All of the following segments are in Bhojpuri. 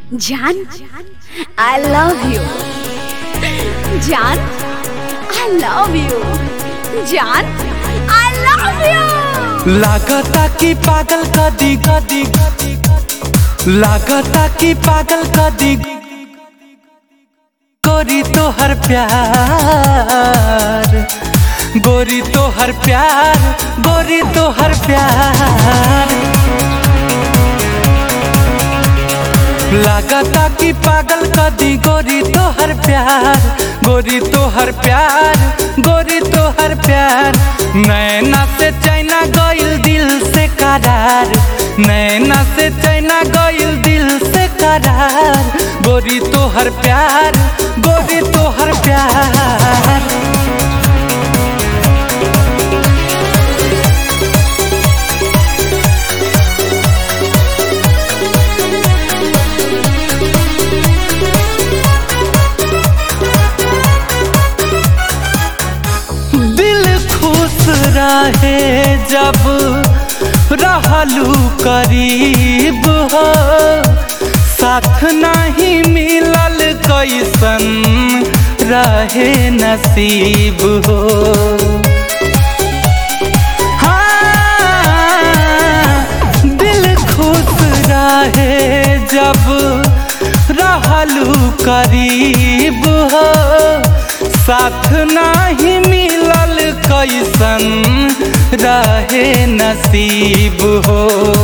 জান আই লাভ ইউ জান আই লাভ ইউ জান আই লাভ ইউ लागता कि पागल कदी कदी लागता कि पागल कदी गोरी तो हर प्यार गोरी तो हर प्यार गोरी तो हर प्यार लागता कि पागल कदी गोरी तो हर प्यार गोरी तो हर प्यार गोरी तो हर प्यार नैना से चैना गइल दिल से करार नैना से चैना गइल दिल से करार गोरी तो हर प्यार गोरी तो हर प्यार दिल खुश रहे जब रहलू करीब हो साथ नहीं मिलल कैसन रहे नसीब हो हाँ, दिल खुश रहे जब रहलू करीब हो साथ नहीं मिलल कैसन रहे नसीब हो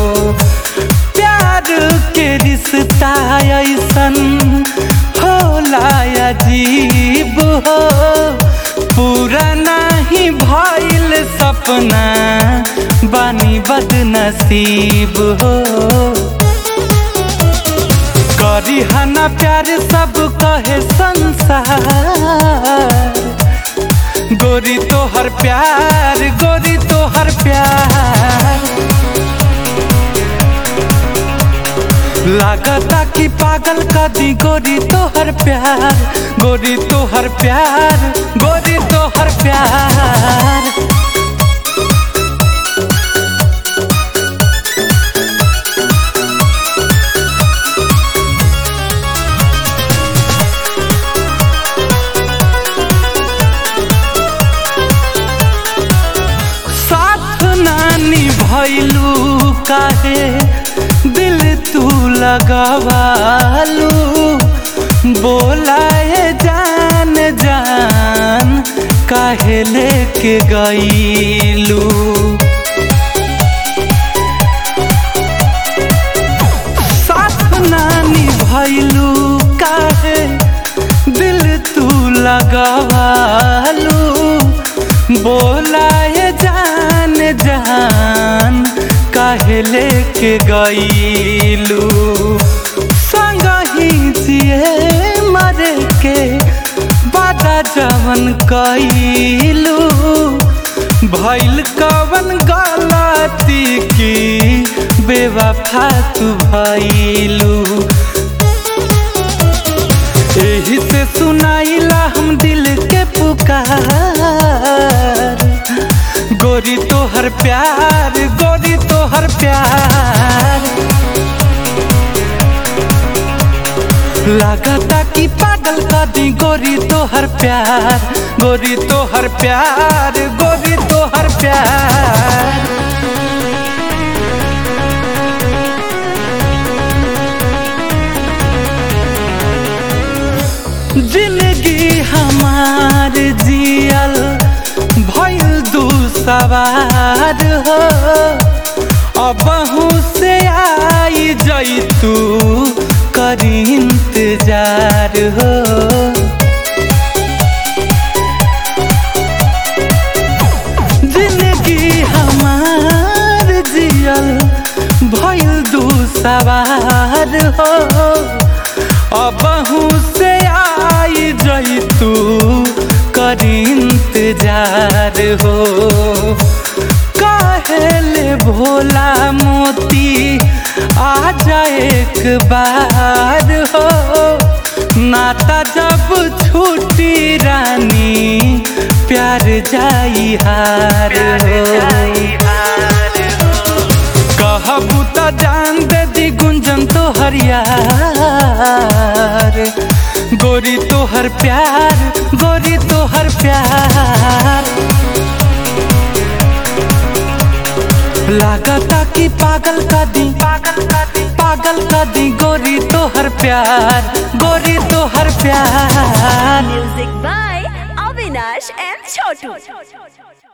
प्यार के रिश्ता ऐसन होला अजीब हो पूरा नहीं भइल सपना बानी बदनसीब हो करी हना प्यार सब कहे संसार गोरी तो हर प्यार गोरी तो हर प्यार लागता कि पागल कदी गोरी तो हर प्यार गोरी तो हर प्यार गोरी तो हर प्यार साथ नानी भैलू काहे दिल तू लगवालू बोलाए जान जान काहे लेके गईलू साथ नानी भैलू काहे दिल तू लगवालू बोलाए जान जान काहे लेके गईलू संग ही जिए मरे के बादा जवन कईलू भइल कवन गलती की बेवफा तू भइलू एही से सुनाइला हम दिल के पुकार गोरी तो हर प्यार गोरी तो हर प्यार लागता कि पागल कदी गोरी तो हर प्यार गोरी तो हर प्यार गोरी तो हर प्यार जिंदगी हमार जियल भइल दू सवार हो अबहू से आई जैतू करी इंतजार हो जिंदगी हमार जियल भइल दू सवार हो अबहू से आई जैतू करी इंतजार हो काहेले भोला मोती आ जाए एक बार हो नाता जब छूटी रानी प्यार जाई हार हो कहबू त जान दे दी गुंजन तो हरिया गोरी तोहर प्यार गोरी तोहर प्यार लागता कि पागल का दी पागल का दी पागल का दी गोरी तोहर प्यार गोरी तोहर प्यार Music by Avinash and Chotu.